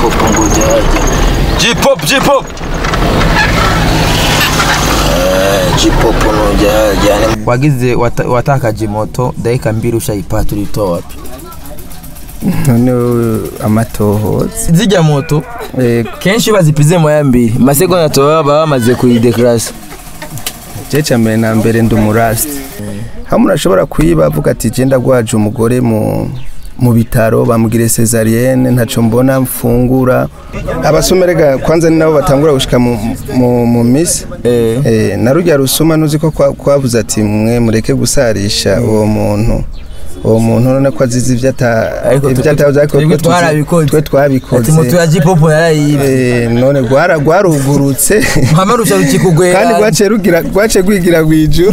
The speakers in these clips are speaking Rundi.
J-pop ngoja haja. J-pop, J-pop. Eh, J-pop ngoja haja. wagize wata- watakaje moto dakika mbili ushayipata ulitoa wapi none amatohoza zijya moto Eh, kenshi bazipize moya mbili masegonda toba baba bamaze kuyidekarasa je ca mbere na mbere ndi umurasiti hamwe urashobora kuyiba avuga ati je ndagwaje umugore mu mu bitaro bamugire cesarienne ntaco mbona mfungura abasomerega kwanza ni nabo batangura gushika mu, mu, mu misi Eh. eh, na rurya rusuma nuzi ko kwa- kwavuze ati mwe mureke gusarisha uwo muntu uwo muntu none ko azize ivyo ata Ariko ivyo twe- atavuze ariko twebwe twe tuzi- twarabikoze. twe ati twabikoze moto ya jipopo yarayibe Eh, none gwara gwarugurutse mpamarusha rukikugwera kandi gwaciye rugira gwaciye gwigira gwijuru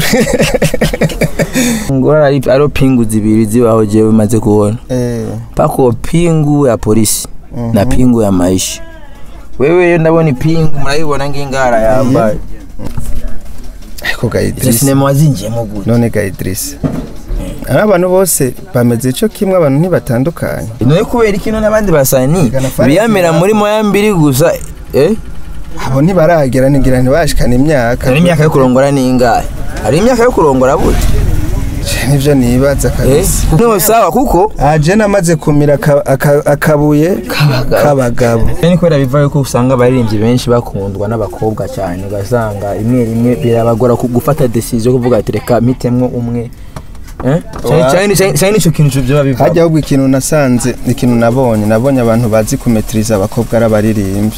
ngora ari ari pingu zibiri zibaho jewe maze kubona eh pako pingu ya polisi na pingu ya maisha wewe yo ndabona ipingu murayibona ngingara yambaye ariko ga izo Idris sinema wazinjiyemo gute none ga Idris ari abantu bose bameze ico kimwe abantu ntibatandukanye none kubera iki none abandi basani Gana Farid biyamira Yaba. muri moya mbiri gusa eh abo ntibaragera nigira ntibashikana imyaka hari imyaka yo kurongora ningahe hari imyaka yo kurongora bute nivyo nibaza eh kabisa no sawa kuko aje namaze kumira aka- aka- akabuye k'abagabo ni kubera biva yuko usanga abaririmbyi benshi bakundwa n'abakobwa cyane ugasanga rimwe rimwe birabagora ku- gufata decision yo kuvuga ati reka mpitemwo umwe Eh? Cyane- cyane cyane- cyane nicyo kintu biba biva hajya ahubwo ikintu nasanze ikintu nabonye nabonye abantu bazi kumetiriza abakobwa ari abaririmbyi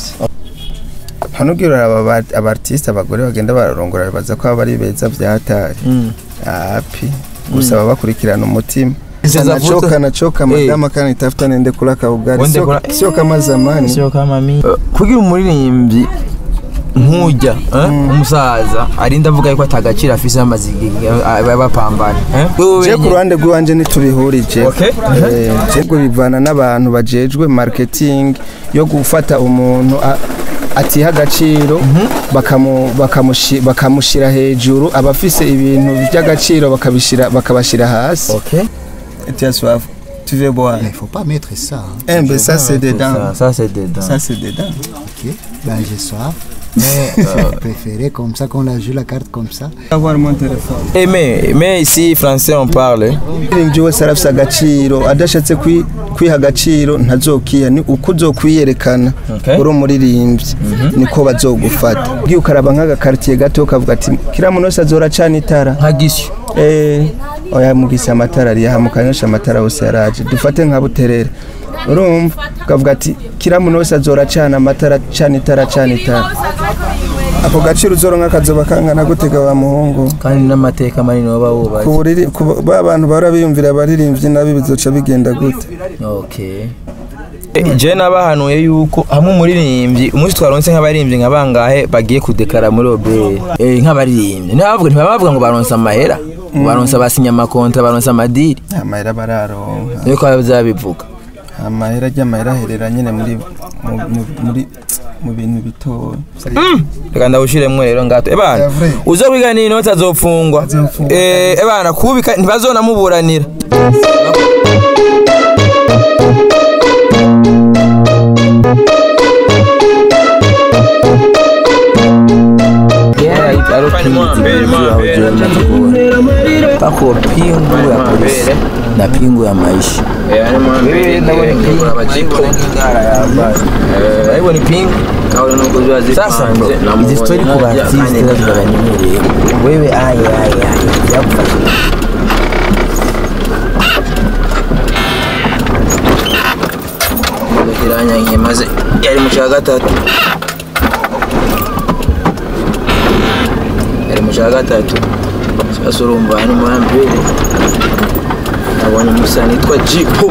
hano ubwira aba abartiste abagore bagenda bararongora baza ko baba ari beza byatari Mm. api gusa baba bakurikirana umutima Sasa nachoka vuta- nachoka Eh. madama kana itafuta nende kula kaugari Wende sio, kula- sio kama zamani sio kama mimi kugira umuririmbyi nkujya eh, umusaza arinda avuga yuko atagaciro afise amaze igihe aba- bapambana eh? Wewe je ku wenye- ruhande rw'iwanje ntitubihurije Okay. Eh, je ngo bivana n'abantu bajejwe marketing yo gufata umuntu a- atiha agaciro bakamu- bakamushi- bakamushira hejuru abafise ibintu by'agaciro bakabishira bakabashira hasi Okay. Tiens soif tu veux boire Il faut pas mettre ça. hein. eh ben ça c'est dedans Ça, ça c'est dedans. ça c'est dedans Ok. Ben j'ai soif. Mais euh, préféré comme ça qu'on a joué la carte comme ça. avoir mon téléphone Eh, mais, mais ici français on parle eh? umuririmbyi wese arafise agaciro adashatse kwi- kwiha agaciro ntazokiha ni uko uzokwiyerekana Okay. uri umuririmbyi niko bazogufata ugiye ukaraba nk'agakaritiye gato ukavuga ati kiriya muntu wese azora acana itara nka gisyo Eh, oya mugise amatara ariyaha mukanyosha amatara hose yaraje dufate nka buterere urumva ukavuga ati kiriya muntu wese azora acana amatara acana itara acana itara ako gaciro uzoronka kazoba kangana gutega wa muhungu kandi n'amateka manini baba bubatse ku buriri ku ba bantu bahora biyumvira abaririmbyi nabi bizoca bigenda gute okay Eh, je nabahanuye yuko hamwe umuririmbyi umunsi twaronse nk'abaririmbyi nka bangahe bagiye kudekara muri obere eh, nk'abaririmbyi ntibavuga ntibavuga ngo baronse amahera ngo baronse abasinya amakontra baronse amadiri amahera bararonka niko bazabivuga amahera ry'amahera aherera nyine muri mu- mu- muri mu bintu bitoya reka ndawushiremwo rero ngato ebana Yavure. uzo kwiga ni inoti azofungwa Azofungwa. eh ebana kubika ntibazonamuburanira pako pingu ya polisi na pingu ya maisha hivyo ni pingu sasa izi stori ku baartiste zirabanyemere wewe aya aya aya byagufasha iranyangiye maze yari mu cya gatatu yari mu cya gatatu sasa urumva ni mu ya mbere nabonye umusani yitwa jipo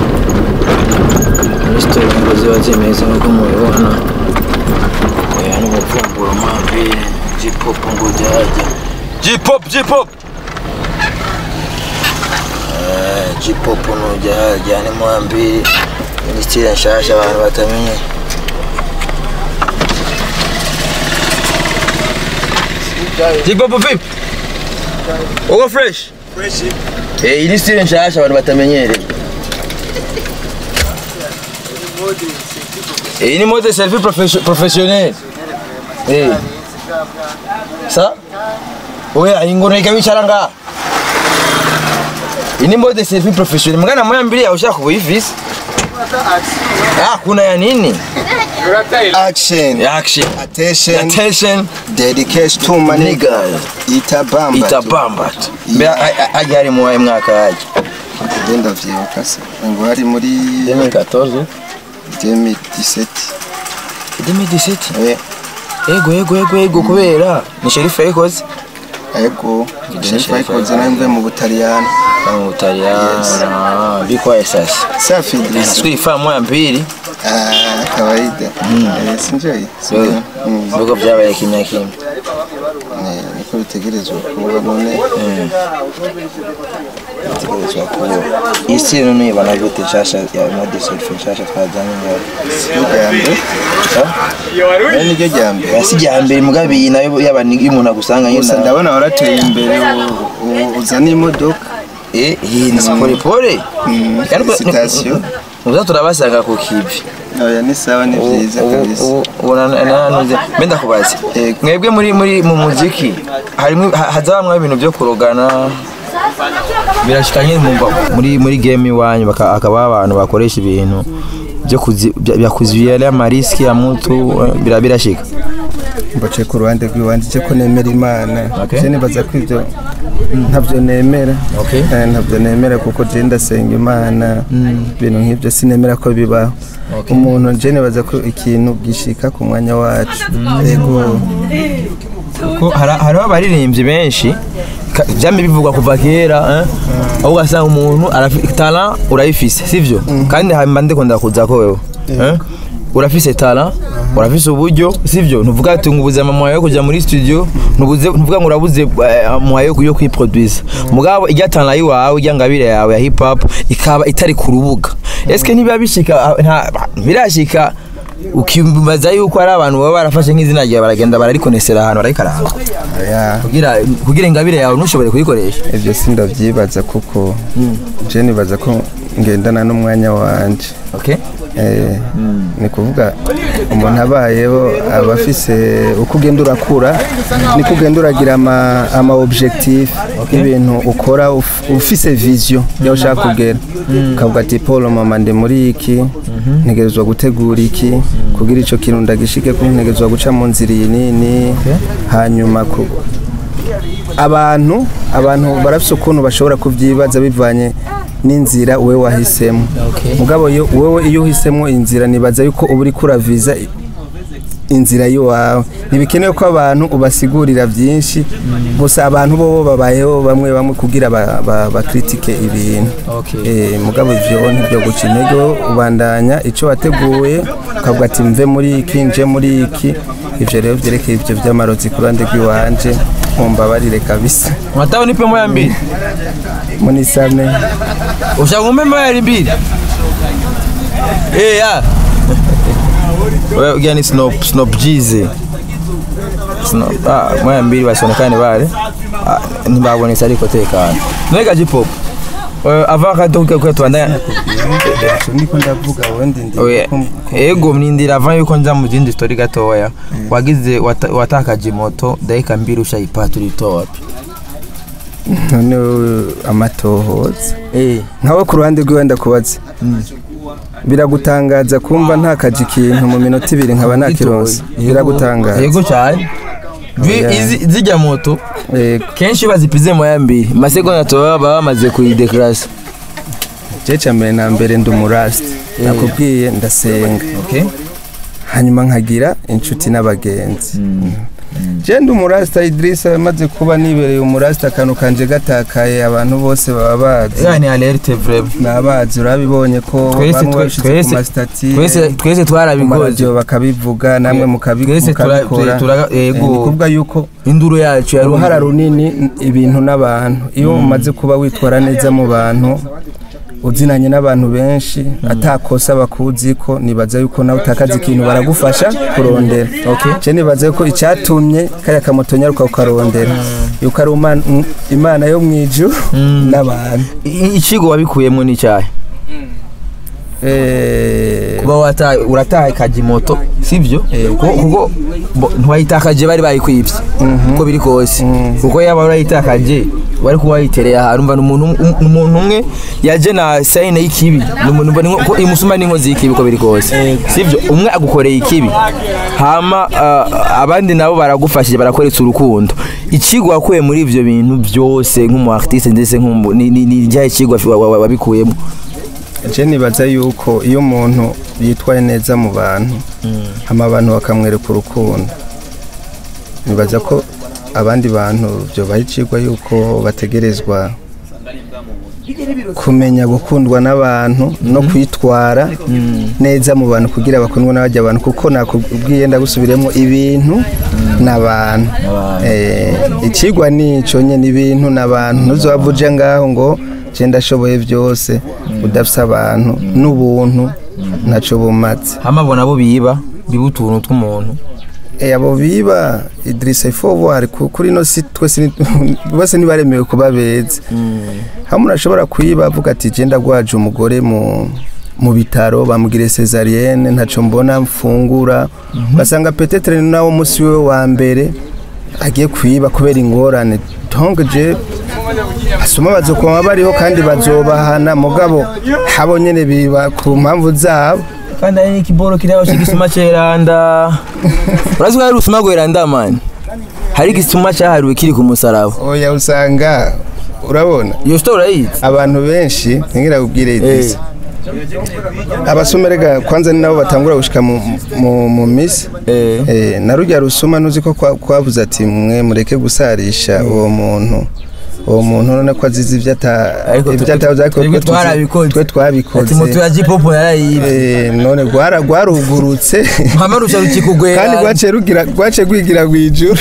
muri sitori ngo ziba zimeze nk'uko mubibona oya ni umupfumburo mambere J-pop ngoja haja. J-pop, J-pop. Eh, J-pop ngoja haja ni mwambie minisitiri nshasha abantu batamenye. jipo vipi uko fresh fresh eh iyi ni style nshasha abantu batamenyereye iyi ni mode selfie profession- professionnel eh sa oya ingono ikabicara nga iyi ni mode selfie professionnel mgana moya mbili ya ushaka kuivisi ah kuna ya nini action ya action attention attention dedication to my nigga niggas itabamba itabamba mbe ajya ari mu wahe mwaka yaje genda vyibuka se ngo hari muri 2014 2017 2017 eh ego ego ego ego kubera ni sherifa yikoze ego Gideni Sheriff Sheriff. ayikoze nawe mve mu butaliyani mu Butaliyana bikwaye sasa safi Idris nasubiri faa moya mbili ah kawaida eh sinjoi Wewe, bigo vyabaye kimya kimya niko bitegerezwa kuba none bitegerezwa kuba isi rero nuyibona gute nshasha ya mode selfie nshasha twazanye ngaho siyo ya mbere Ah? ari niryo rya mbere si rya mbere mugabe iyi nayo yaba ni umuntu agusanga gusa nyine ndabona warateye imbere u- u- uzana imodoka eh iyi ni pole pole Kandi uko- Felicitation. uza turabasanga ku kivi oya ni sawa ni byiza kabisa nanuze mbe ndakubaza Yego. mwebwe muri muri mu muziki harimo ha- hazabamwo ibintu byo kurogana birashika nyine mumva muri muri game iwanyu baka- hakaba abantu bakoresha ibintu byo kuzi bya- bya kuzuia amariski ya mtu eh, bira birashika mbace ku ruhande rw'iwanjye cyo ko nemera imana Okay. je nibaza ko ibyo ntabyo nemera Okay. Eh, ntabyo nemera kuko je ndasenga imana ibintu nk'ibyo sinemera ko bibaho Okay. umuntu je nibaza ko ikintu gishika ku mwanya wacu yego ko hari- hariho abaririmbyi benshi ka- vyamye bivugwa kuva kera eh? aho ugasanga umuntu arafi- talent urayifise sivyo kandi hamba ndikunda kuza ko wewe eh? urafise talent urafise uburyo sivyo ntuvuga ati ngo ubuze mama yo kuja muri studio ntubuze ntuvuga ngo urabuze eh, mwayo yo kwiproduce mugabo ijya talent yiwawe ijya ngabire yawe ya hip hop ikaba itari ku rubuga eske niba bishika ah, nta birashika ukibaza yuko ari abantu baba barafashe nk'izina ryawe baragenda bararikonesera ahantu barayikaranga oya kugira kugira ingabire yawe ntushobore kuyikoresha ibyo sindavyibaza kuko je nibaza ko ngendana n'umwanya wanje okay Eh, ni kuvuga umuntu abayeho aba afise uko ugenda urakura niko ugenda uragira ama, ama objectif y'ibintu ukora uf- ufise vision yaho ushaka kugera ukavuga ati paul mama ndi muri iki ntegerezwa gutegura iki kugira ico kintu ndagishike ko ntegerezwa guca mu nzira iyi nini hanyuma ku, abantu abantu barafise ukuntu bashobora kuvyibaza bivanye n'inzira wewe wahisemo mugabo yo- wewe iyo uhisemo inzira nibaza yuko uba uriko uraviza i- inzira y'iwawe ntibikenewe ko abantu ubasigurira byinshi gusa abantu bo babayeho bamwe bamwe kugira ba- ba- bakritike ibintu Okay. Eh, mugabo ivyo ntibyo guca intege ubandanya ico wateguye ukavuga ati mve muri iki nje muri iki ivyo rero vyerekeye ivyo vy'amarozi ku ruhande rw'iwanje mumbabarire kabisa unataka nipe moya mbili munisame ushaka umpe moya mbili eh ya wewe ugani ni snop snop jize snop ah moya mbili basionekane bale ah, ntibabonetse ariko tekana nwega jipop avant kato kwa twandanya niko ndavuga wendi ndi Oya, ego mnindira avant yuko nza mu zindi story gatoya wagize wata- watakaje moto dakika mbili ushayipata ulitoa wapi none wewe amatohoza eh nkawe ku ruhande rwiwe ndakubaza biragutangaza kumva ntakaje ikintu mu minota ibiri nkaba nakironse biragutangaza yego cyane Vi- Oya. izi- zijya moto Yego. kenshi iyo bazipize moya mbili masegonda tuba baba bamaze kuyidekarasa je ca mbere na mbere ndi umurasiti nakubwiye ndasenga okay hanyuma nkagira inshuti n'abagenzi je ndi umurasita Idrissa amaze kuba nibereye umurasita akantu kanje gatakaye abantu bose baba bazi ya ni alerte vrema nabazi urabibonye ko Twese- bamwe twe- babishize twese- ku masitati twese twese ku twarabikoze maradiyo bakabivuga namwe mukabi- twese tura- mukabikora tura- Eh, yego. ni kuvuga yuko induru yacu yari uruhara runini ibintu n'abantu iyo umaze kuba witwara neza mu bantu uzinanye n'abantu benshi atakosa bakuzi ko nibaza yuko nawe utakaza ikintu baragufasha kurondera je nibaza yuko icyatumye kariya kamoto nyaruka ukarondera yuko ari umana- mm, imana yo mu ijuru n'abantu I- ikigo wabikuyemo ni cyahe Eh, uba wataye uratakaje moto sibyo kuko kuko bo- ntiwayitakaje bari bayikwibye uko biri kose kuko yaba urayitakaje wari kuba wayitereye ahantu umva ni umuntu um- umuntu umwe yaje na sayine y'ikibi ni umuntu mbona inko- ko imusuma n'inkozi y'ikibi uko biri kose sibyo umwe agukoreye ikibi hama ah, abandi nabo baragufashije barakweretse urukundo ikigo wakuye muri ivyo bintu byose nk'umu artiste ndetse nk'umu ni ni- ni ryahe kigo wa- wa- wa- wabikuyemo je nibaza yuko iyo umuntu yitwaye neza mu bantu hama abantu bakamwereka urukundo nibaza ko abandi bantu byobaha icigwa yuko bategerezwa kumenya gukundwa n'abantu no kwitwara neza mu bantu kugira bakundwe n'abajya abantu kuko nakubwiye ndagusubiremo ibintu n'abantu Eh, ikigwa ni ico nyene ibintu n'abantu ntuzova uje ngaho ngo je ndashoboye byose udafise abantu n'ubuntu ntaco bumaze hama bona bo biba biba utuntu tw'umuntu Eh, abo biba Idrissa Ifovoir kuri no si twese ni- bose ntibaremewe kuba beza hamwe urashobora kuyiba avuga ati je ndagwaje umugore mu mu bitaro bamugire cesarienne ntaco mbona mfungura basanga petetre ni nawo musi we wa mbere agiye kwiba kubera ingorane donc je asoma bazokoma bariho kandi bazobahana mugabo habo nyene biba ku mpamvu zabo kandi hari n'ikiboro kiri aho cy'igisuma ceranda urazi ko hari urusuma rweranda mani hari igisuma cyahariwe kiri ku musaraba oya usanga urabona iyo sito urayizi abantu benshi ntingira kubwire idisa abasumerega kwanza ni nabo batangura gushika mu, mu, mu misi Eh. eh, na rujya rusuma nuzi ko kwa- kwavuze ati mwe mureke gusarisha uwo muntu uwo muntu none ko azize ibyo ata Ariko ibyo twe- atavuze ariko twebwe twe tuzi- twarabikoze. twe ati moto twabikoze ya jipopo yarayibe Eh, none rwara rwarugurutse mpama rusha rukikugwera kandi rwaciye rugira rwaciye rwigira rwijuru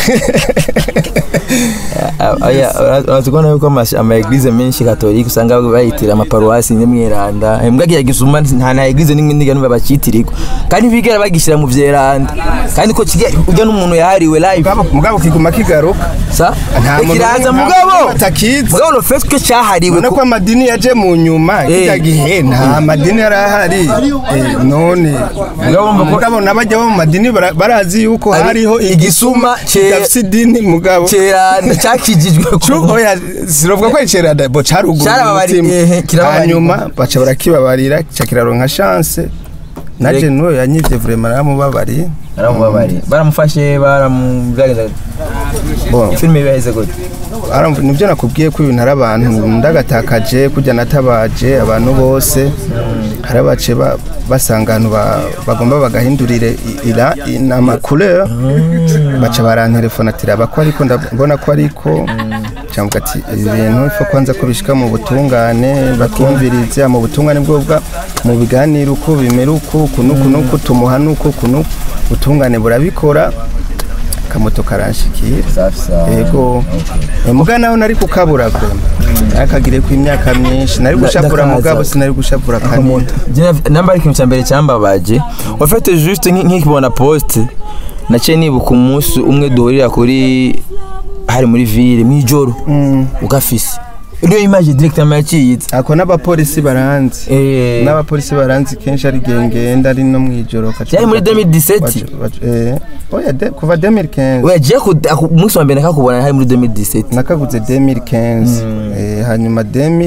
urazi kubona yuko ama- ama eglise menshi katolika usanga bayitira amaparuwasi n'imyeranda mbwa kiya gisuma nta na eglise n'imwe ndiga numva bacitirirwa kandi bigera bagishyira mu vyeranda kandi ko kijya ujya n'umuntu yahariwe live mugabo kiguma kigaruka sa Nta muntu kiraza nta mugabo muntu atakizi. mugabo no fait que cyahariwe ubona ko ko amadini yaje mu nyuma Eh. kijya gihe nta madini yari ahari Eh, none Mugabo mba ko- mugabo n'abajya bo mu madini bara- barazi yuko Ari hariho igisuma ce- kidafise idini mugabo ceranda cyakijijwe Cu- ku oya sinovuga ko icerada bo caruguru Carababari- ehe, kirababarira. hanyuma baca barakibabarira kica kiraronka chance naje Reg- nuwo yanyivye vraiment naramubabariye baramubabariye baramufashe baramubyageza Bon, filime biheze gute aramv- nivyo nakubwiye ko ibintu ari abantu ndagatakaje kujya natabaje abantu bose hari abace ba- basanga ahantu ba- bagomba bagahindurire i- ira inama couleur baca barantelefona ati raba ko ariko ndabona ko ariko cyangwa ati ibi bintu ifa kwanza ko bishika mu butungane bakumviriza mu butungane bwo bwa mu biganiro uko bimera uko uku n'uku n'uku tumuha n'uku uku n'uku ubutungane burabikora akamoto karanshikira safi safi yego muga naho nari kukabura vrema nakagire ku imyaka myinshi nari gushavura ndakaza. mugabo sinari gushavura kanini namba ari ikintu cya mbere cyambabaje wafite juste nki- nkikibona poste naciye nibuka umunsi umwe duhurira kuri hari muri ville mw'ijoro ugafise niyo image direct ama yaciyitse ako n'abapolisi baranzi Eh, n'abapolisi baranzi kenshi ari gengenda ari no mwijoro Byari muri 2017? oya de- kuva 2015 oya je ku aku- umunsi wa mbere nakakubona hari muri 2017 nakaguze 2015 eh, hanyuma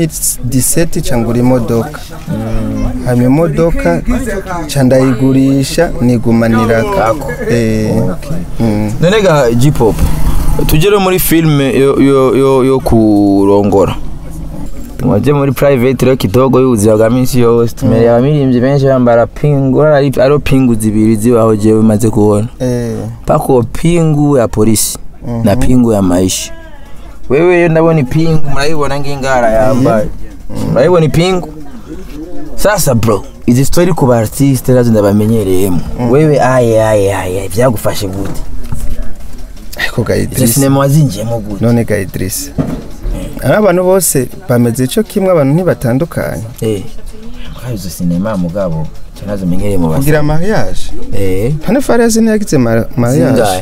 2017 cangura imodoka hanyuma imodoka ca ndayigurisha nigumaniraka eh, mm. none ga J-pop tugere muri filme yo, yo, yo, yo kurongora waje muri private rero kidogo y'ubuzima bwa minsi yose tumereye abaririmbyi benshi bambara pingu ari ariho pingu zibiri zibaho jewe maze kubona eh, pako pingu ya polisi na pingu ya maisha wewe yo ndabona ipingu murayibona ngingara yambaye murayibona ipingu sasa bro izi story ku ba artiste nazo ndabamenyereyemo wewe aye aye aye byagufashe gute ariko ga izo Idrissa sinema wazinjiyemo gute none ga Idrissa ari abantu bose bameze ico kimwe abantu ntibatandukanye eh kwa izo sinema mugabo nazo menyereye mu basa kugira mariage eh pane fariyazi ntiyagize ma- mariage zingahe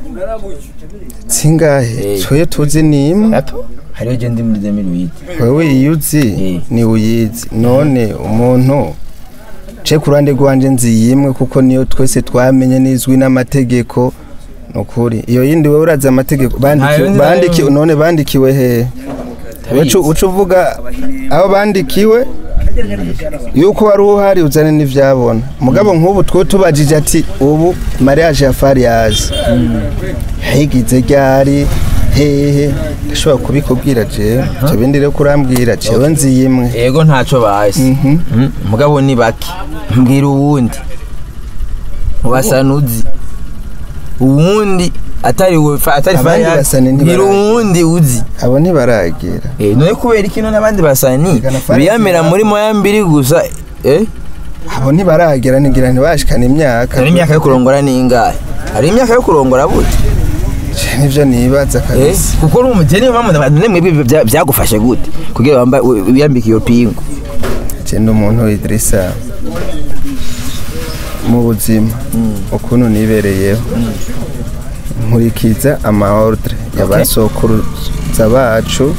zingahe Eh. twoye tuzi ni imwe gato hariyo je ndi muri 2008 wewe iyo uzi Eh. ni uyizi none umuntu ce ku ruhande rwanje nziyimwe kuko niyo twese twamenye n'izwi n'amategeko nukuri iyo yindi wowe urazi amategeko bandikiwe yindi bandikiwe nayo- none bandikiwe he uca uca uvuga aho bandikiwe yuko wari uhari uzane n'ivyabona mugabo nk'ubu twe tubajije ati ubu mariage ya fariyazi yayigize ryari hehe ndashobora kubikubwira jewe ivyo bindi rero kurambwira jewe nziyimwe yego ntacyo bazi Mhm. Mm, mugabo ni bake mbwira uwundi ubasanuzi uwundi atari we fa- atari Abandi Fayaz, basani mbwira ntibarazi. uwundi uzi abo ntibaragera Eh, none kubera ikino n'abandi basani Igana Fayaz biyamira yaba- muri moya mbiri gusa eh abo ntibaragera ntigira ntibashikana imyaka hari imyaka yo kurongora ni ingahe hari imyaka yo kurongora bute Je, nivyo nibaza Eh, kabisa kuko uri umugeni mpamvu abantu nemwe ibi bya- byagufashe gute kugira wambaye wiyambike iyo pingu je ndi umuntu Idrissa mu buzima ukuntu nibereyeho nkurikiza amaordre y'abasokuruza bacu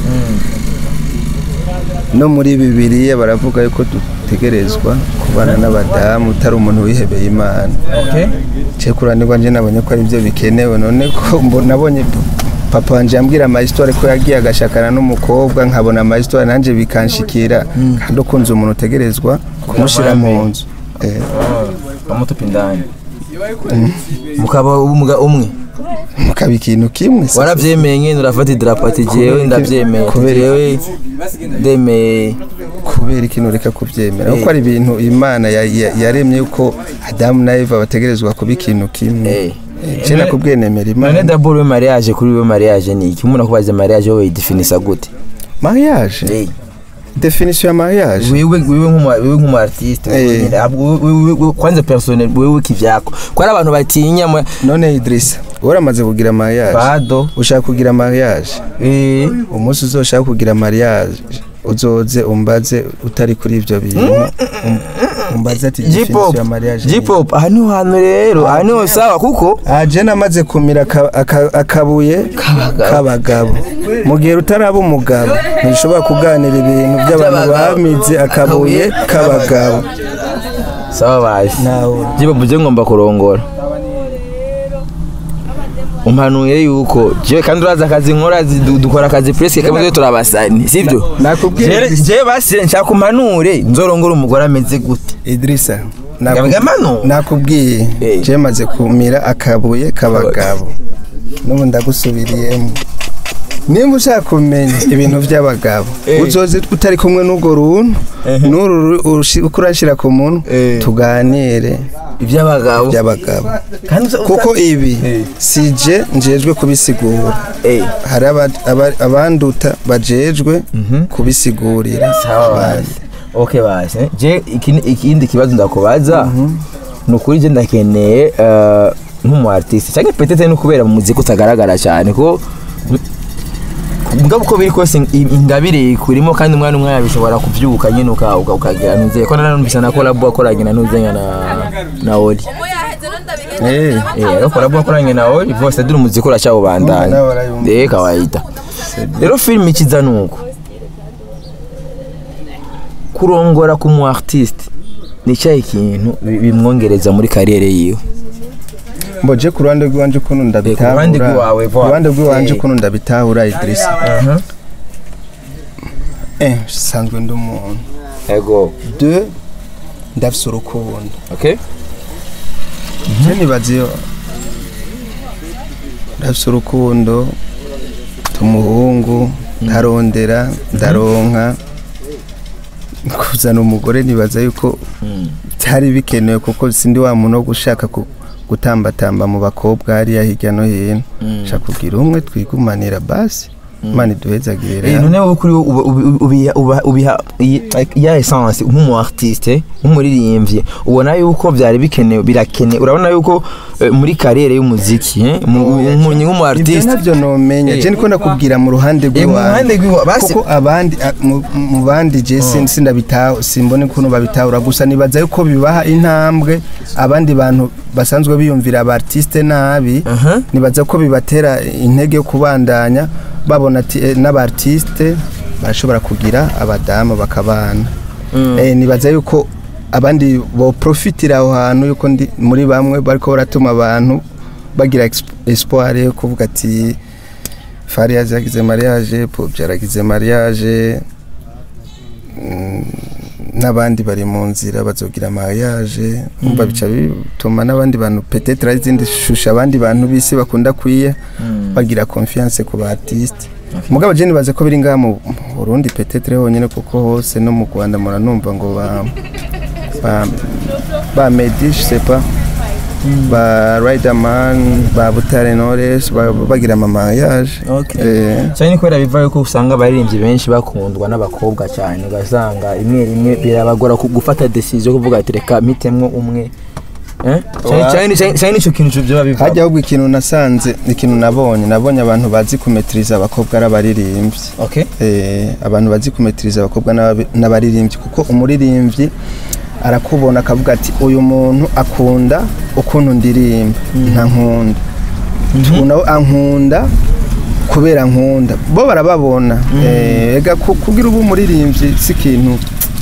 no muri bibiliya baravuga yuko dutegerezwa kubana n'abadamu utari umuntu wihebeye imana okay je kuranirwa nje nabonye ko ari byo bikenewe none ko mbo- nabonye papa wanje yambwira amahistore ko yagiye agashakana n'umukobwa nkabona amahistore nanjye bikanshikira kandi ukunze umuntu utegerezwa kumushyira mu nzu Eh, bamutupa indani mukaba umuga umwe mukaba ikintu kimwe se. warabyemeye nyine urafata idarapo ati jewe ndabyemeye ati Kubera- jewe ndemeye kubera ikintu reka kubyemera kuko ari ibintu imana ya- ya- yaremye yuko adamu na eva bategerezwa kuba ikintu kimwe Eh. je nakubwiye nemera none imana daboro we mariage kuri we mariage ni iki umuntu akubaza mariage wowe yidefinisa gute mariage Eh, definition ya mariage wewe wewe nk'umu wewe nk'umu artiste wewe Eh. nyine, ahubwo wewe- wewe- kwanza personnel wewe kivyako ko ari abantu batinya mwe- none Idrissa waramaze kugira mariage bado ushaka kugira mariage eh umunsi uzoshaka kugira mariage uzoze umbaze utari kuri ibyo bintu Um- umbaze ati J-pop definition ya mariage ni- J-pop aha niho hantu rero aha niho sawa kuko Ah, je namaze kumira aka- aka- akabuye k'abagabo mu gihe utaraba umugabo ntushobora kuganira ibintu by'abantu By'abagabo. bamize akabuye k'abagabo sawa basi nawe J-pop je ngomba kurongora umpanuye yuko je kandi uraza akazi nkora zi- du- dukora akazi presque kamwe twe turabasani sibyo nakubwiye Je- je basi nshaka umpanure nzorongora umugore ameze gute Idrissa Gabiga nakubwiye mano. nakubwiye Eh. je maze kumira akabuye k'abagabo n'ubu ndagusubiriyemo nimba ushaka kumenya ibintu by'abagabo Eh. uzoze utari kumwe n'urwo runtu n'uru ru- urushi- uko urashyira ku muntu Eh. tuganire iby'abagabo by'abagabo kandi uza- kuko ibi Eh. si je njejwe kubisigura eh hari aba- aba- abanduta bajejwe kubisigurira sawa abandi. basi okay basi je ikindi ikindi kibazo ndakubaza ni ukuri je ndakeneye eh, nk'umu artiste cyangwa petete no kubera mu muziki utagaragara cyane ko mugabo uko biri kose in- ingabire kurimo kandi umwana umwe yabishobora kubyuka nyine uka- uka- ukagira ntuze ko nanumvise na kolabo wakoranye na ntuzenya na na Oli Eh, eh ariko kolabo wakoranye na Oli bose duri umuziki uracyawubandanya Nawe barayumva. eh kawaida rero film ikiza nuko kurongora ku mu artiste ni cyahe kintu bi- bimwongereza muri kariyere yiwe mbo je ku ruhande rw'iwanje ukuntu ndabitahura ruhande rw'iwawe, ku ruhande rw'iwanje Eh. ukuntu ndabitahura Idrissa eh sanzwe ndi umuntu ego de ndafise urukundo okay je nibaza iyo ndafise urukundo tumuhungu ndarondera ndaronka kuzana umugore nibaza yuko byari bikenewe kuko sindi wa muntu wo gushaka ku- gutambatamba mu bakobwa hariya hirya no hino shaka kugira umwe twigumanira basi imana iduhezagirira Eh, none wowe kuri wowe uba- ubi- ubiha uba- ubiha iyi- ya essence nk'umu artiste nk'umuririmbyi ubona yuko byari bikenewe birakene urabona yuko eh, muri kariyere y'umuziki eh, mu- mu- nk'umu ibyo artiste nabyo nomenya Eh. je niko nakubwira mu ruhande Eh, mu ruhande rw'iwanjye rw'iwa- basi- kuko abandi a- mu- mu bandi je sin- sindabitaho simbone ukuntu babitahura gusa nibaza yuko bibaha intambwe abandi bantu basanzwe biyumvira aba artiste nabi Aha. nibaza ko bibatera intege yo kubandanya babona ati eh, n'aba artiste barashobora kugira abadamu bakabana eh, nibaza yuko abandi boprofitira aho hantu yuko ndi muri bamwe bariko baratuma abantu bagira exp- espoir yo kuvuga ati Fariaz yagize mariage Pobya yaragize mariage mm, n'abandi bari mu nzira bazogira mariage umva bica bituma n'abandi bantu peut-être ari izindi shusho abandi bantu bisi bakunda kwiye bagira confiance ku ba artiste mugabo je nibaze ko biri ngaha mu Burundi peut-être honyine kuko hose no mu Rwanda muranumva ngo ba ba, ba Meddy je sais pas ba Riderman ba Butare Knowless ba- bagira ama mariage Okay. eh, cyane ni kubera biva yuko usanga abaririmbyi benshi bakundwa n'abakobwa cyane ugasanga rimwe rimwe birabagora ku- gufata decision yo kuvuga ati reka mitemwo umwe Eh? Cyane- Oya. cyane cyane- cyane nicyo kintu byo biva hajya ahubwo ikintu nasanze ikintu nabonye nabonye abantu bazi kumetiriza abakobwa ari abaririmbyi okay eh, abantu bazi kumetiriza abakobwa n'ababi- n'abaririmbyi kuko umuririmbyi arakubona akavuga ati uyu muntu akunda ukuntu ndirimba nta nkunda tubona ankunda kubera nkunda bo barababona Eh, ega ku- kugira ubu umuririmbyi si ikintu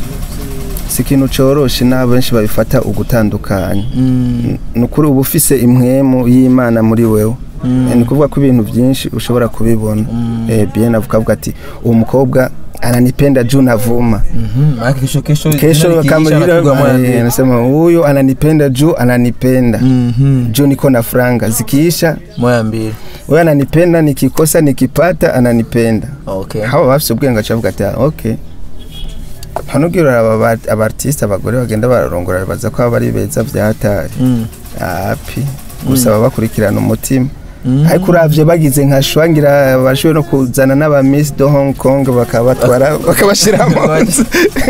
si ikintu coroshe n'abo benshi babifata ugutandukanya ni ukuri uba ufise impwemu y'imana muri wewe Eh, ni ukuvuga ko ibintu byinshi ushobora kubibona Eh, bien avuga avuga ati uwo mukobwa ananipenda juu navuma Mhm, maana kesho kesho kesho nani kama kiisha anapigwa moja yule mbili. eh, anasema huyu ananipenda juu ananipenda Mhm, juu niko na franga zikiisha moja mbili wewe ananipenda nikikosa nikipata ananipenda okay haba bafise ubwenge acavuga ati "Ah, okay hanubwira aba ba- abartiste abagore bagenda bararongora baza ko baba ari beza vyatari Mm. api gusa baba bakurikirana umutima Mm. ariko uravye bagize nka shwangira bashoboye no kuzana n'aba Miss de Hong Kong bakabatwara bakabashira mu nzu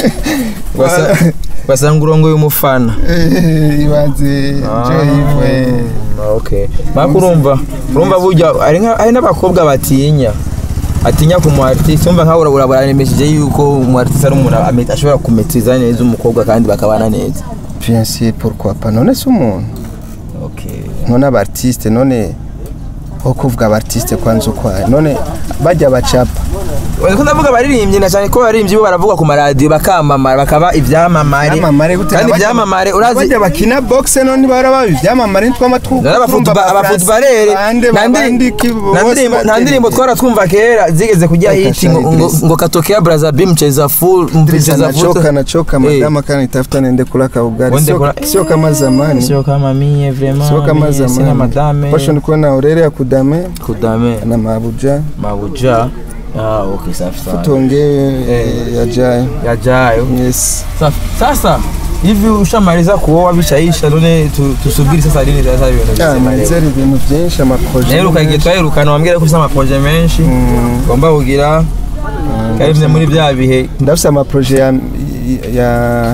Basa- basanga urongoye umufana Eh, ibanze joyivwe Ah, okay maka urumva urumva burya hari nka- hari n'abakobwa batinya atinya ku mu artiste umva nkawe urabura buranemesheje yuko umu artiste ari umuntu ame- ashobora kumetiriza neza umukobwa kandi bakabana neza bien sûr pourquoi pas none si umuntu okay none abartiste none ho kuvuga abartiste kwanza ukwaye none bajya bacapa ko ndavuga abaririmbyi na cyane ko abaririmbyi bo baravuga ku maradiyo bakamamara bakaba ibyamamare ibyamamare gute kandi Bajya- ibyamamare urazi bajya bakina boxe none bara baba ibyamamare ntwama Nari abafutuba- abafutubarere nta ndiri- nta ndirimbo- nta ndirimbo twaratwumva kera zigeze kujya Reka hiti ngo- shani ngo- Idris. ngo katokea braza b mcheza full mcheza nachoka full nachoka Eh. madama kana nitafuta niende kula kaugali Uende sio, kula- sio kama zamani sio kama mie vraiment sio kama mie sina zamani madame posho nikuwa na orere ya kudame kudame na mabuja mabuja ah okay safi safi tuongee Eh. yajayo yajayo yes safi sasa hivi ushamaliza kuoa bishaisha none tu- tusubiri sasa lini sasa ibintu Ah, bizima rero nizera ibintu byinshi amaproje naheruka igihe twahirukana wambwira ko ufite amaproje menshi ugomba kugira kandi bimwe muri bya bihe ndafise amaproje ya, ya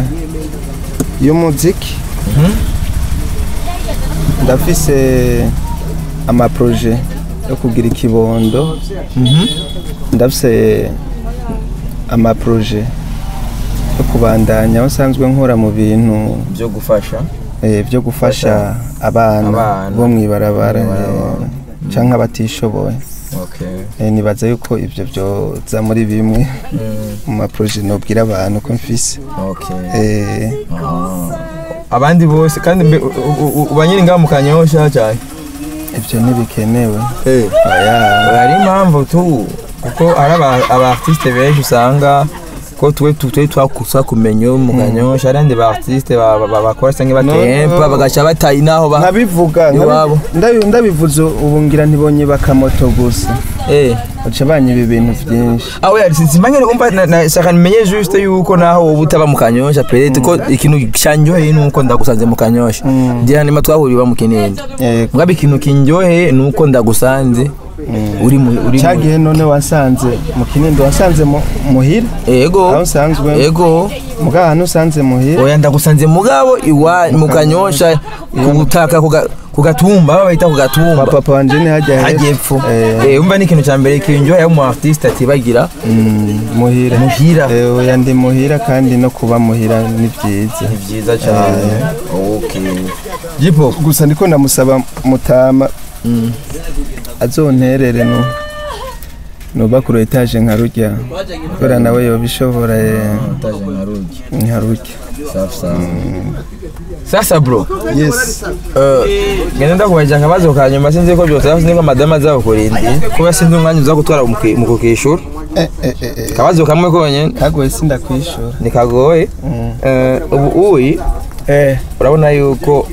y'umuziki ndafise amaproje yo kugira ikibondo ndafise amaproje yo kubandanya aho usanzwe nkora mu bintu byo gufasha eh, byo gufasha abana Abana. bo mw'ibarabara Mw'ibarabara. eh, canke abatishoboye okay Eh, nibaza yuko ivyo vyoza muri bimwe mu maproje nobwira abantu ko mfise okay Eh, abandi bose kandi mbe- u- u- u- uba nyiri ngaho mu kanyosha cyane ivyo ntibikenewe oya hari impamvu tu kuko ari aba- aba artiste benshi usanga ko twe tu- twe twakusa kumenya mu kanyosha hari abandi ba artiste ba- ba- ba- bakora cyangwa batempa no. bagaca batayi naho ba nkabivuga nkabi- Iwabo. ndabi- ndabivuze ubu ngira ntibonye bakamoto gusa eh baca banyiba ibintu vyinshi aho yari simanyene umva na- na- shaka nimenye juste yuko naho wowe utaba mu kanyosha perete ko ikintu cyanjoheye nuko ndagusanze mu kanyosha ngira nima twahuriye ba mu kinindi Eh, mugabe ikintu kinjoheye nuko ndagusanze uri mu uri mu cagihe none wasanze mu kinindo wasanze mu- muhira ego aho usanzwe ego muga ahantu usanze muhira oya ndagusanze mugabo iwa mu kanyosha kubutaka kuga- ku gatumba aho bayita ku kwa gatumba papa wanje ni hajya hajya hepfo epfo Eh, Eh, umva ni ikintu cya mbere kinjoheye mu artiste atibagira mm, muhira muhira Eh, oya ndi muhira kandi no kuba muhira ni vyiza ni byiza cyane okay jipo gusa ndiko ndamusaba mutama azonterere no noba ku etaje nka rujya kubera nawe yobishobora eh, utaje nkarugi nka rujya safi safi sasa bro yes eh, ngenda ndakubaza akabazo ka nyuma sinzi ko byose sinzi ko madama azaba kurindi kuba sinzi umwanya uza gutwara mu kwi- mu kukishura eh eh eh eh. akabazo kamwe konyene kagoye sindakwishura nikagoye Eh, ubu uyi eh urabona yuko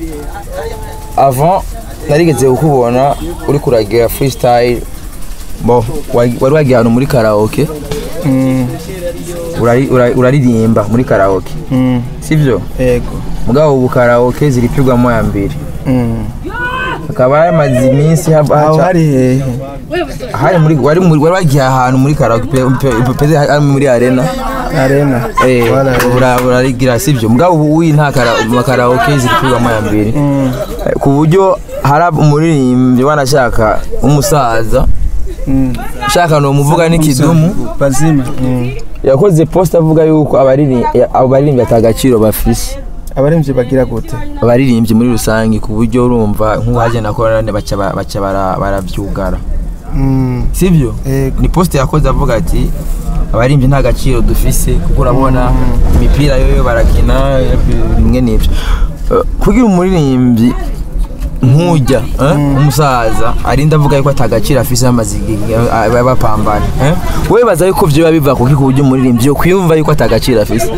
avant narigeze kukubona uri kuragira freestyle bo wari wari wagiye ahantu muri karaoke mm urari- urari- uraririmba muri karaoke mm sivyo ego mugabo ubu karaoke ziripigwamo ya mbere mm hakaba hamaze iminsi haba- aho haca- hari hehe hari muri wari muri wari wagiye ahantu muri karaoke pe- pe- peze hari muri arena arena eh Wala- ura- urarigira sivyo mugabo ubu uyi nta kara- karaoke ziripigwamo ya mbere Eh, ku buryo hari umuririmbyi wanashaka umusaza Mm. shaka no muvuga n'ikidumu bazima Mm. yakoze post avuga yuko abariri- abaririmbyi atagaciro bafise abaremvye bagira gute abaririmbyi muri rusange ku buryo urumva nk'uwaje na korane baca ba- baca bara- baravyugara Mm. sivyo Ego. ni post yakoze avuga ati abaririmbyi nta gaciro dufise kuko urabona imipira yoyo barakina bimwe n'ivyo Eh, kugira umuririmbyi nk'ujya eh, umusaza arinda avuga yuko atagaciro afise amaze igihe eh, bapambana eh? wowe baza yuko vyoba biva kuki ku buryo umuririmbyi yo kwiyumva yuko atagaciro afise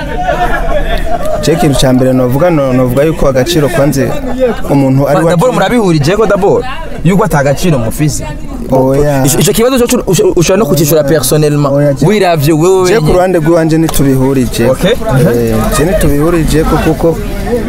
je ikintu ca mbere novuga no- novuga yuko agaciro kwanze umuntu ari dabord murabihurije ko dabord yuko atagaciro mufise oya Ico- ico kibazo cyo ushobora no kucishura personnellement Oya, je- wiravye wewe je ku wenyene. ruhande rw'iwanje ntitubihurije Okay. Eh, je ntitubihurije ko kuko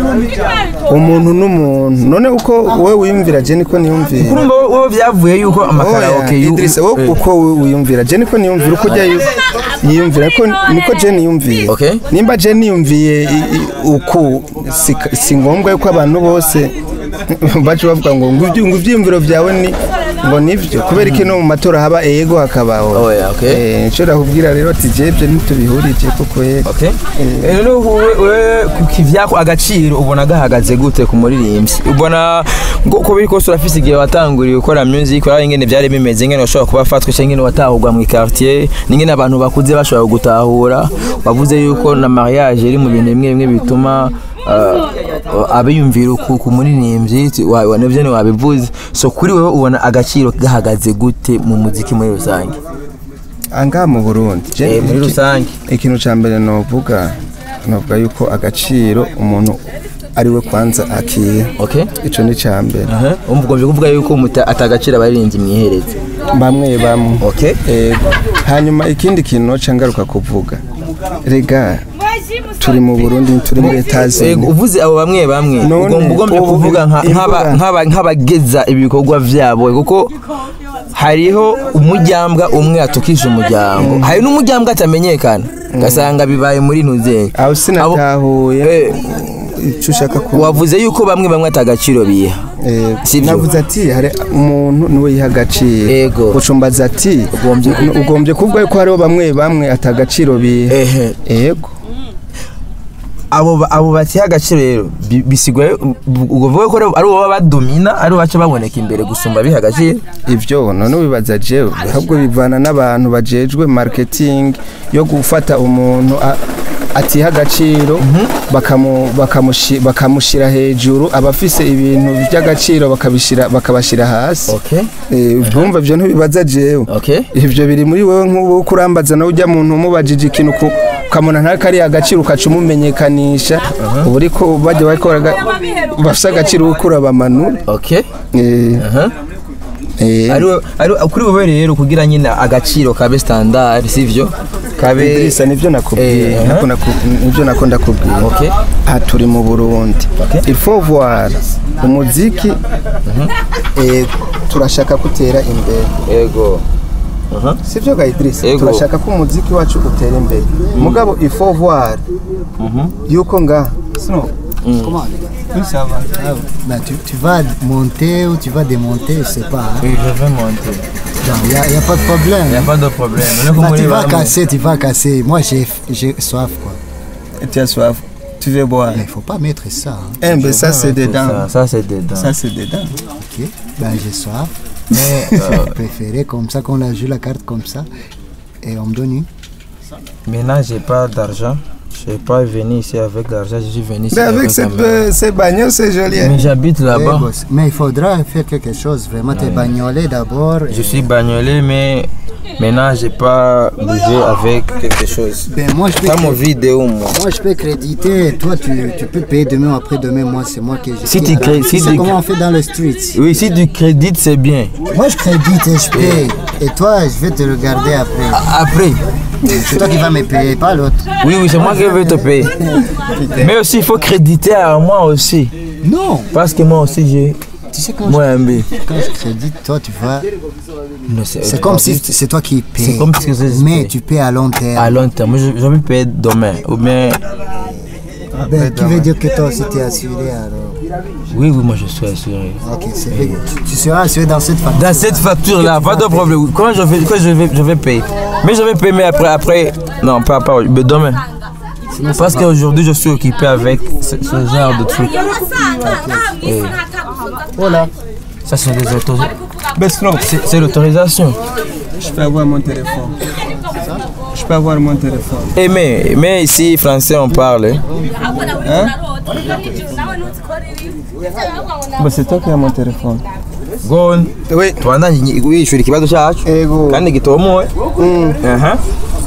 umuntu n'umuntu none uko wowe wiyumvira je niko niyumvira urumva wowe byavuye yuko amakaraoke Oya, yu- Idrissa wowe eh, uko wowe wiyumvira je niko niyumvira uko ujya yu- yiyumvira ko niko je niyumviye Okay. nimba je niyumviye i- i- uku si, si ngombwa yuko abantu bose bacu bavuga ngo ngo ibyo- ngo ivyiyumviro vyawe ni ngo nivyo kubera iki no mu matora haba ego hakabaho Oya, okay. eh nshobora kubwira rero ati je ibyo ntitubihurije kuko yego Okay. Eh, none wowe wewe ku kivyako agaciro ubona gahagaze gute ku muririmbyi ubona ngo ko biri kose urafise igihe watanguriye gukora music uraba ingene byari bimeze ingene washobora kuba afatwa cyangwa ingene watahurwa mu quartier n'ingene abantu bakuze bashobora gutahura wavuze yuko na mariage iri mu bintu bimwe bimwe bituma uh, abiyumvira ku ku muririmbyi ti- wa- wa- navyo wabivuze so kuri wewe ubona agaciro gahagaze gute mu muziki muri rusange angaha mu Burundi je Eh, muri rusange ikintu ca mbere novuga novuga yuko agaciro umuntu ari we kwanza akiha okay ico ni ca mbere Aha, umva ugomba kuvuga yuko muta- atagaciro abaririmbyi mwihereze bamwe bamwe okay Ego. hanyuma ikindi kintu noca ngaruka kuvuga rega turi mu Burundi turi muri Ego, Etazini uvuze abo bamwe bamwe None, ugomba ugombye ubu kuvuga nka- imbuga- nk'aba- nk'aba- nk'abageza ibikorwa vyabo kuko hariho umujyambwa umwe atukisha umuryango hari n'umujyambwa atamenyekana ugasanga bibaye muri ntuzenye aho sinatahuye Eh. ico ushaka ku wavuze yuko bamwe bamwe atagaciro biha Ego. Sivyo. navuze ati hari umuntu niwe yiha agaciro Ego. gucumbaza ati Ugombye- "N- ugombye kuvuga yuko hariho bamwe bamwe atagaciro biha ehe ego abo ba- abo batiha agaciro rero bi- bisigaye uvuga ko ari bo baba badomina ari bo baca baboneka imbere gusumba biha agaciro ivyo none wibaza jewe ahubwo bivana n'abantu bajejwe marketing yo gufata umuntu a- atiha agaciro bakamu- bakamushi- bakamushira hejuru abafise ibintu by'agaciro bakabishira bakabashira hasi okay Eh, urumva ivyo ntibibaza jewe okay ivyo biri muri wewe nk'ubu kurambaza nawe ujya muntu umubajije ikintu ku- ukamuna nta kari agaciro ukaca umumenyekanisha ubu ariko bajya bakora bafise agaciro ukura bamanura okay Eh, aha eh, ari ari kuri wowe rero kugira nyine agaciro kabe standard sivyo kabe Idrissa nivyo nakubwiye Eh, nako naku- nivyo nako ndakubwiye Okay. aha turi mu Burundi Okay. il faut voir umuziki eh, turashaka kutera imbere ego aha sivyo ga Idrissa Yego. turashaka ko umuziki wacu utera imbere mugabo il faut voir yuko nga sino Comment bah, tu, tu vas monter ou tu vas démonter, je sais pas. oui je vais monter Il n'y a, y a pas de problème. y a pas de problème none ko Bah, muri tu vas bamwe casser, tu vas casser. Moi, j'ai j'ai soif, quoi. tu as soif tu veux boire Mais il faut pas mettre ça. hein. eh ben ça c'est ça dedans ça c'est dedans ça c'est dedans Ok. Ben, j'ai soif. mais euh, Je préférais comme ça, qu'on a joué la carte comme ça. Et on me donne une. maintenant j'ai pas d'argent Je suis pas venu ici avec l'argent, je suis venu ici Mais avec avec ces, la main. peu- ces bagnoles, c'est joli. hein. Mais j'habite Eh, là-bas. boss. Mais il faudra faire quelque chose. Vraiment, t'es bagnolé d'abord. Je suis bagnolé, mais maintenant j'ai pas bougé avec quelque chose. Ben, moi, je peux, Pas mon vidéo, moi. moi, je peux créditer. Toi, tu, tu peux payer demain ou après-demain. Moi, c'est moi qui. Si qui- tu cré- si C'est tu- comment on fait dans le streets. Oui, si du crédit, c'est bien. Moi, je crédite et je paye. Et toi, je vais te regarder après. Après, C'est toi qui vas me payer, pas l'autre. oui, oui, c'est moi qui vais te payer. Mais aussi, il faut créditer à moi aussi. Non. Parce que moi aussi, j'ai. Tu sais, quand, Moi, un B. je, quand je crédite, toi, tu vas. Non, C'est comme si c'est toi qui payes. C'est comme si c'est- Mais tu payes à long terme. À long terme, je, je vais payer demain. Ou bien. Ben, qui veut dire que toi aussi t'es assuré alors Oui, oui, moi je suis assuré. Ok, c'est vrai. Tu, tu seras assuré dans cette facture. Dans cette facture-là, pas de problème. Quand je vais, quand je vais, je vais payer. Mais je vais payer, mais après, après, non, pas, pas, mais demain. Parce qu'aujourd'hui, je suis occupé avec ce, ce genre de trucs. Voilà. Ça, c'est des autorisations. Bestron, C'est c'est l'autorisation. je peux avoir mon téléphone. Je peux avoir mon téléphone. Et mais, mais ici, français, on parle. hein. Bah, c'est toi qui as mon téléphone. Gon. Oui. Tubandanye wishyura ikibazo cyacu Ego. kandi gitomowe aha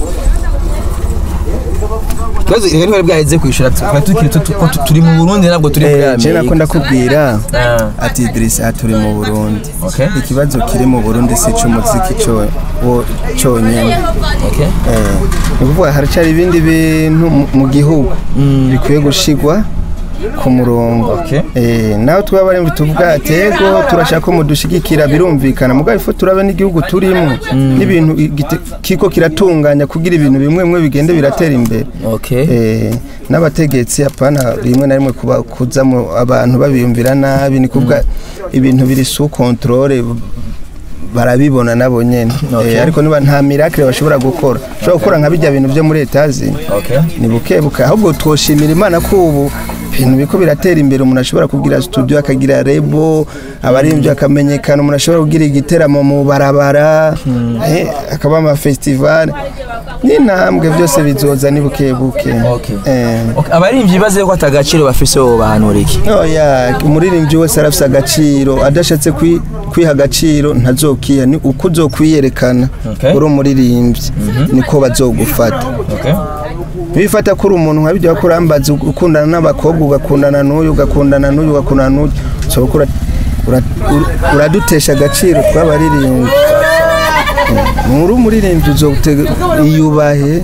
ikibazo rero ntibari bwaheze kwishyura twari tukiri tu- ko tu- turi mu burundi ntabwo turi muri Eh, je nako amerika ndakubwira Ah, ati Idrissa aha turi mu Burundi. Okay. Ikibazo kiri mu Burundi si cy'umuziki cyo wo cyonyine. okay. Eh, ni ukuvuga haracyari ibindi bintu mu- mu gihugu bikwiye gushigwa ku murongo Okay. Eh, naho twaba ari tuvuga ati ego turashaka ko mudushigikira birumvikana mugabo ifu turabe n'igihugu turimo n'ibintu igite- kiko kiratunganya kugira ibintu bimwe bimwe bigende biratera imbere Okay. Eh, n'abategetsi apana rimwe na rimwe kuba kuza mu abantu babiyumvira nabi ni kuvuga ibintu biri su controle barabibona nabo nyene Okay. Eh, ariko niba nta miracle bashobora gukora bashobora gukora nka bijya bintu byo muri etazi Okay. ni buke buke ahubwo twoshimira imana ko ubu ibintu biko biratera imbere umuntu ashobora kugira studio akagira rebo abaririmbyi akamenyekana umuntu ashobora kugira igiteramo mu barabara eh, akaba ama festival n'intambwe byose bizoza ni buke buke Okay. Eh, Okay, abaririmbyi baze ko atagaciro bafise bo bahanura iki oya umuririmbyi wese arafise agaciro adashatse kwi- kwiha agaciro ntazokiha ni uko uzokwiyerekana Okay. uri umuririmbyi niko bazogufata Okay. bifata kuri umuntu nka bijya kurambaza ukundana n'abakobwa ugakundana n'uyu ugakundana n'uyu ugakundana n'uyu so ura- ura- ura- uradutesha agaciro tw'abaririmbyi muri umuririmbyi uzotega iyubahe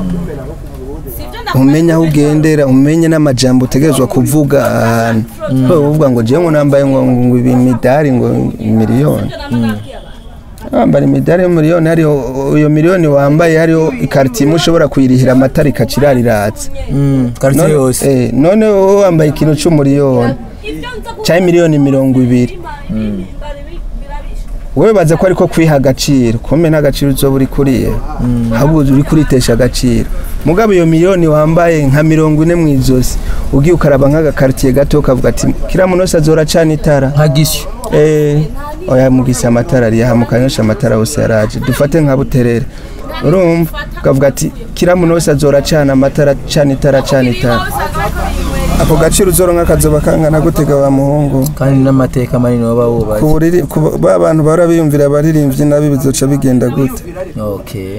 umenye aho ugendera umenye n'amajambo utegerezwa kuvuga ahantu wowe uvuga ngo jewe ngo nambaye ngo ngo ibi midari ngo miliyoni wambara imidari y'umiliyoni hariho iyo miliyoni wambaye hariho ikaritiye imwe ushobora kuyirihira amatara ikacirariratse Mm, quartier yose Eh, none wowe wambaye ikintu cy'umuriyoni cyangwa miliyoni mirongo ibiri wowe baza ko ariko kwiha agaciro kumbe nta gaciro uzoba uri kuriye ahubwo uri kuritesha agaciro mugabo iyo miliyoni wambaye nka mirongo ine mu ijosi ugiye ukaraba nk'agakaritiye gato ukavuga ati kiriya muntu wese azora acana itara nka gisyo Eh, oya mugise amatara ari aha mukanyosha amatara yose yaraje dufate nka buterere urumva ukavuga ati kiriya muntu wese azora acana amatara acana itara acana itara ako gaciro uzoronka kazoba kangana gutega wa muhungu kandi n'amateka manini baba wubatse ku buriri ku ba bantu bahora biyumvira abaririmbyi nabi bizoca bigenda gute okay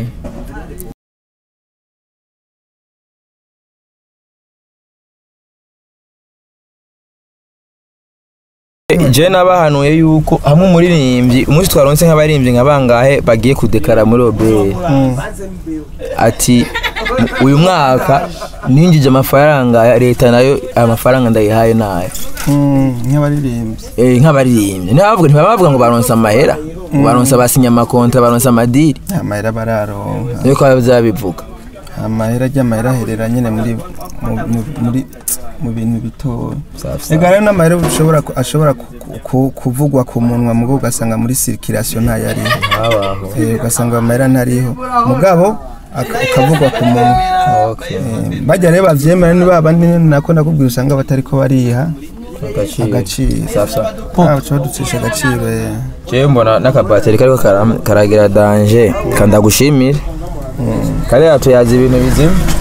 je nabahanuye yuko hamwe umuririmbyi umunsi twaronse nk'abaririmbyi nka bangahe bagiye kudekara muri obere ati uyu mwaka ninjije amafaranga ya leta nayo aya mafaranga ndayihaye nayo nk'abaririmbyi Eh, nk'abaririmbyi ntibavuga ntibavuga ngo baronse amahera ngo baronse abasinya amakontra baronse amadiri amahera bararonka niko bazabivuga amahera ry'amahera aherera nyine muri mu- mu- muri mu bintu bitoya Safi safi. ega rero n'amahera ushobora ku- ashobora ku- ku- kuvugwa ku munwa mugo ugasanga muri circulation ntayariho habaho Eh, ugasanga amahera ntariho mugabo aka- akavugwa ku munwa okay Eh, bajya rero bavyemera ni baba ni nako nakubwira usanga batariko bariha agaciro agaciro safi safi Ah, uca baducisha agaciro eh. jewe mbona n'akabateri kariko kara- karagira danje kandagushimire kariya tuyazi ibintu bizima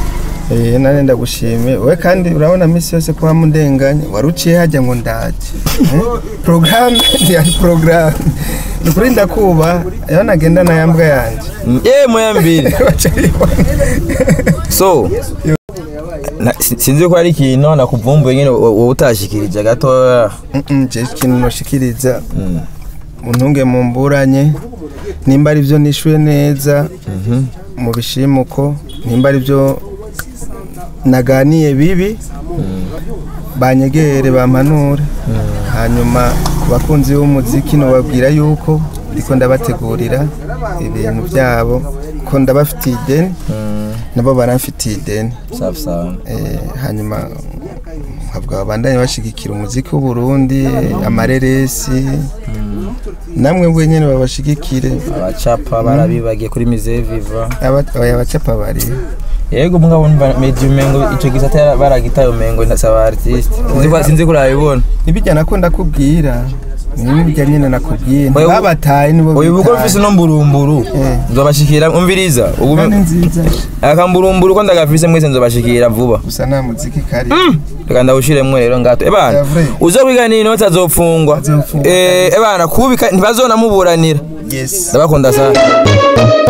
Eh, nane ndagushimiye we kandi urabona misi yose kuba mundenganya wari uciye hajya ngo ndaje Eh, programme ntiyari programme ni ukuri ndakuba iyo nagenda na yambwa yanjye ye moya mbiri Baca bibona. so na- si- sinzi ko hari ikintu nakuvumbuye nyine wo- wowe utashikirije gatoya Mm-mm, je ikintu noshikiriza untunge mu mburanye nimba ari byo nishuye neza mu bishimuko nimba ari byo naganiye bibi banyegere bampanure hanyuma ku bakunzi b'umuziki nobabwira yuko ndiko ndabategurira ibintu byabo ko ndabafitiye ideni nabo baramfitiye ideni safi sawa Eh, hanyuma nkavuga babandanye bashigikira umuziki w'uburundi amareresi namwe bwenyene babashigikire abacapa barabibagiye kuri mize viva Aba- oya abacapa bari yego mugabo numva medio mengo ico gisata yara- baragitaye mengo ndasaba artiste sinzi ko sinzi ko urabibona nibijya nako ndakubwira nibijya nyene nakubwiye Oya, ubu- babataye nibo uyu bugo bitaye. mfise no mburumburu Eh. nzobashikira umviriza ubu kandi nziza akamburumburu ko ndagafise mwese nzobashikira vuba gusa nta muziki kari reka ndawushiremwo rero ngato ebana Yavure. uzokwiga n'inoti azopfungwa Azofungwa. Eh, ebana kubika ntibazonamuburanira yes ndabakunda sana